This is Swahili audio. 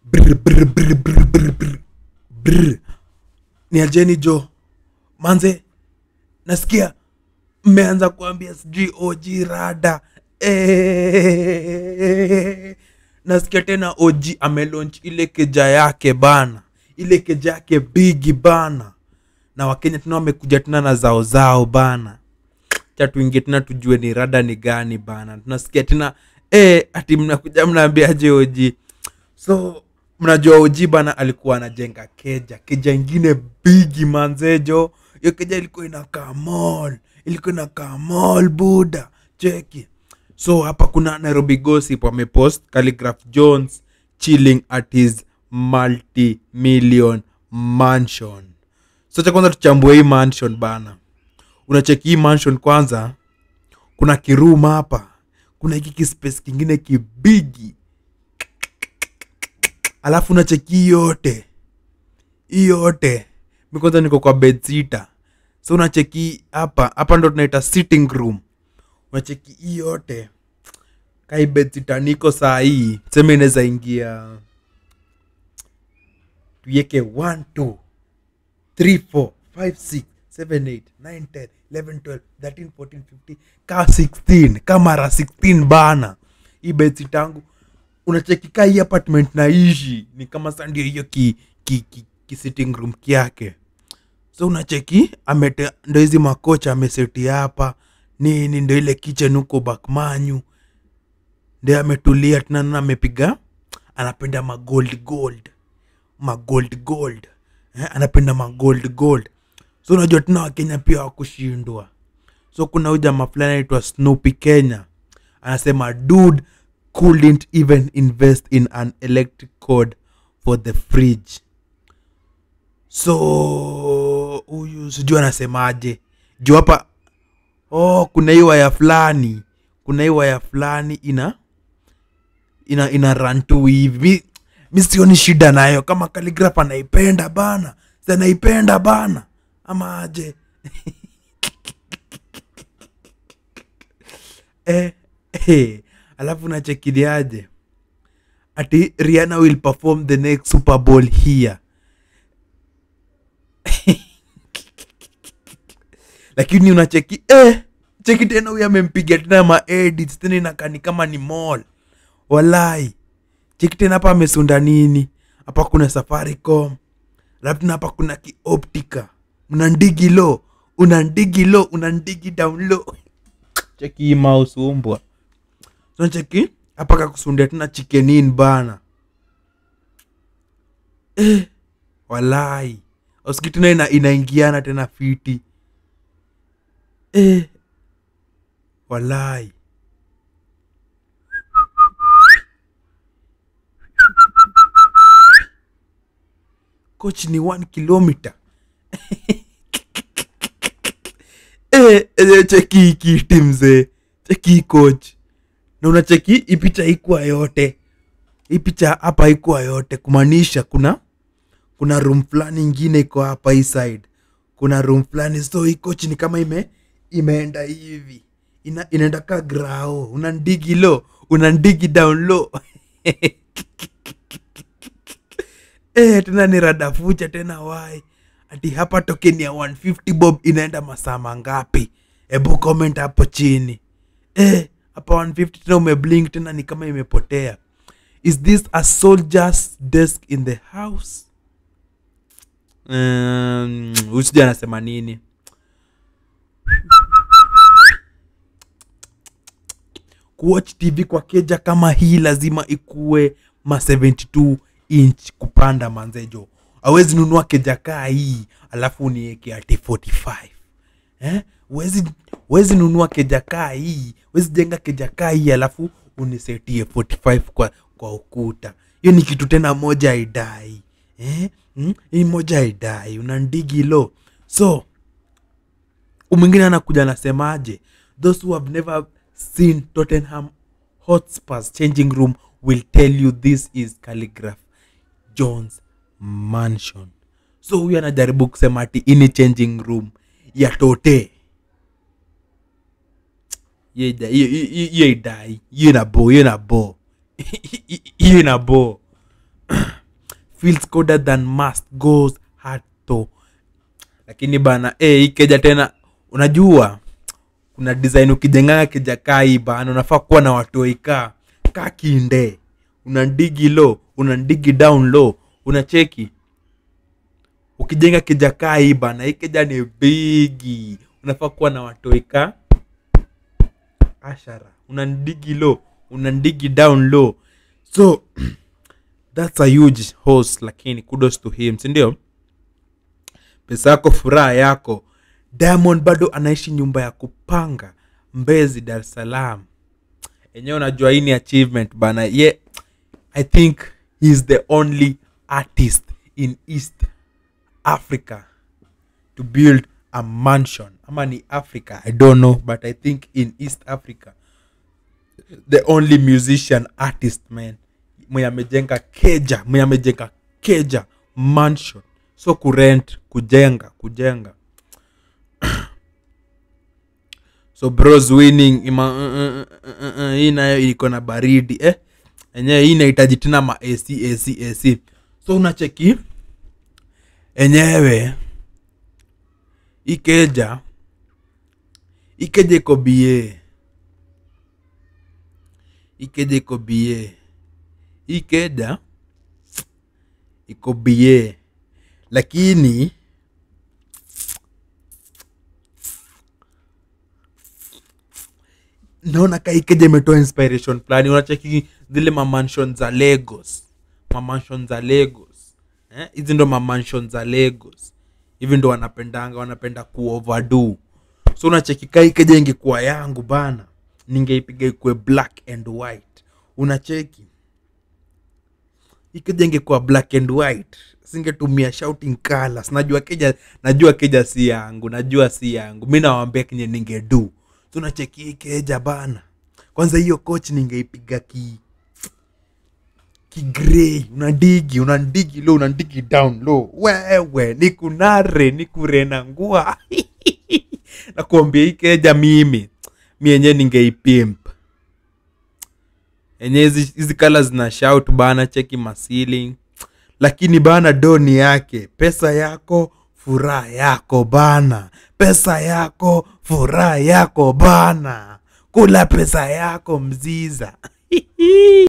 brr, brr, brr, brr, brr, brr, brr. ni ajeni jo manze nasikia mmeanza kuambia sijui og rada Eh, nasikia tena og amelaunch ile keja yake bana ile keja yake bigi bana na wakenya tena wamekuja tena na zao zao bana cha tuingie tena tujue ni rada ni gani bana tunasikia tena eh, ati mnakuja mnaambiaje oji so mnajua oji bana alikuwa anajenga keja keja ingine bigi manzejo hiyo keja ilikuwa inakaa mall ilikuwa inakaa mall buda cheki so hapa kuna nairobi gossip wamepost calligraph jones chilling at his multi-million mansion so cha kwanza tuchambue hii mansion bana unacheki hii mansion kwanza kuna kiroom hapa kuna hiki kispace kingine kibigi alafu unacheki hii yote hii yote mi kwanza niko kwa bedsita so unacheki hapa hapa ndo tunaita sitting room unacheki hii yote kai bedsita niko saa hii seme inaweza ingia tuieke 1 2 3 4 5 6 7 8 9 10 11 12 13 14 15 ka 16 ka mara 16 bana hii beti tangu unachekika hii apartment naishi ni kama sa ndio hiyo ki, ki, ki, ki sitting room kyake so unacheki amete ndo hizi makocha ameseti hapa nini ndo ile kitchen huko bakmanyu ndio ametulia tena na amepiga anapenda magold gold magold gold eh, anapenda magold gold so unajua tena wakenya pia wakushindwa so kuna huyu jamaa fulani anaitwa snoopy kenya anasema dude couldn't even invest in an electric cord for the fridge so huyu sijui anasemaje juu hapa oh kuna hii waya fulani kuna hii waya fulani ina ina ina run tu hivi mi, mi sioni shida nayo kama kaligraf anaipenda bana si anaipenda bana ama aje eh, eh, alafu nachekiliaje ati riana will perform the next super bowl here lakini unacheki eh, cheki tena huyu amempiga tena maedits tena inakani kama ni mall walai cheki tena hapa amesunda nini hapa kuna safaricom alafu tena hapa kuna kioptica unandigi lo unandigi lo unandigi down low cheki hii mouse umbwa so cheki hapa kakusundia tena chikenin bana eh, walai ausiki tena ina, inaingiana tena fiti eh, walai coach ni one kilometer eh, eh, cheki hii kiti mzee cheki hii coach na unacheki hii picha ikuwa yote hii picha hapa ikuwa yote kumaanisha kuna kuna room fulani ingine iko hapa hii side kuna room fulani so hii coach ni kama ime imeenda hivi Ina, inaenda ka grao unandigi lo unandigi down low eh, tena ni radafucha tena wai ati hapa tokeni ya 150 bob inaenda masaa mangapi hebu comment hapo chini eh, hapa 150 tena umeblink tena ni kama imepotea is this a soldier's desk in the house um, usija anasema nini kuwatch tv kwa keja kama hii lazima ikuwe ma 72 inch kupanda manzejo awezi nunua keja kaa hii alafu unieke ati 45 eh? wezi, wezi nunua keja kaa hii wezi jenga keja kaa hii alafu unisetie 45 kwa, kwa ukuta hiyo ni kitu tena moja haidai eh? hmm? hii moja haidai unandigi lo so mwingine anakuja anasemaje those who have never seen tottenham hotspurs changing room will tell you this is calligraph jones mansion so huyu anajaribu kusema ati ini changing room ya tote hiyo ida- hiyo- hiyo- hiyo idai hiyo ina bo hiyo ina bo hiyo ina bo feels colder than must goes hard to lakini bana eh, hii keja tena unajua kuna design ukijenganga keja kaa hii bana unafaa kuwa na watoikaa kaa kinde unandigi low unandigi down low unacheki ukijenga keja kaa hii bana hii keja ni bigi unafaa kuwa na watoika ashara unandigi low unandigi down low so that's a huge horse lakini kudos to him sindio pesa yako furaha yako diamond bado anaishi nyumba ya kupanga mbezi dar es salaam enyewe unajua hii ni achievement bana ye i think he is the only artist in east africa to build a mansion ama ni africa i don't know but i think in east africa the only musician artist man mwenye amejenga keja mwenye amejenga keja mansion so kurent kujenga kujenga so bros winning ima, uh, uh, uh, uh, uh, hii nayo iko na baridi eh enyewe hii inahitaji tena ma ac ac ac so unacheki enyewe ikeja ikeja iko bie ikeja iko bie ikeja iko bie lakini naona kaikeja imetoa inspiration fulani unacheki zile mamanshon za lagos mamanshon za lagos eh? hizi ndo mamanshon za lagos hivi ndo wanapendanga wanapenda kuoverdo so unacheki kaikeja ingekuwa yangu bana ningeipiga ikue black and white unacheki ikeja ingekuwa black and white singetumia shouting colors najua keja najua keja si yangu najua si yangu mi nawambia kenye ningedu tunacheki hii keja bana kwanza hiyo coach ningeipiga ki kigrey unadigi unandigi low unandigi down low wewe nikunare nikurena ngua nakuambia hii keja mimi mi yenyewe ningeipimp enye hizi hizi kala zina shout bana cheki masili lakini bana doni yake pesa yako furaha yako bana pesa yako furaha yako bana kula pesa yako mziza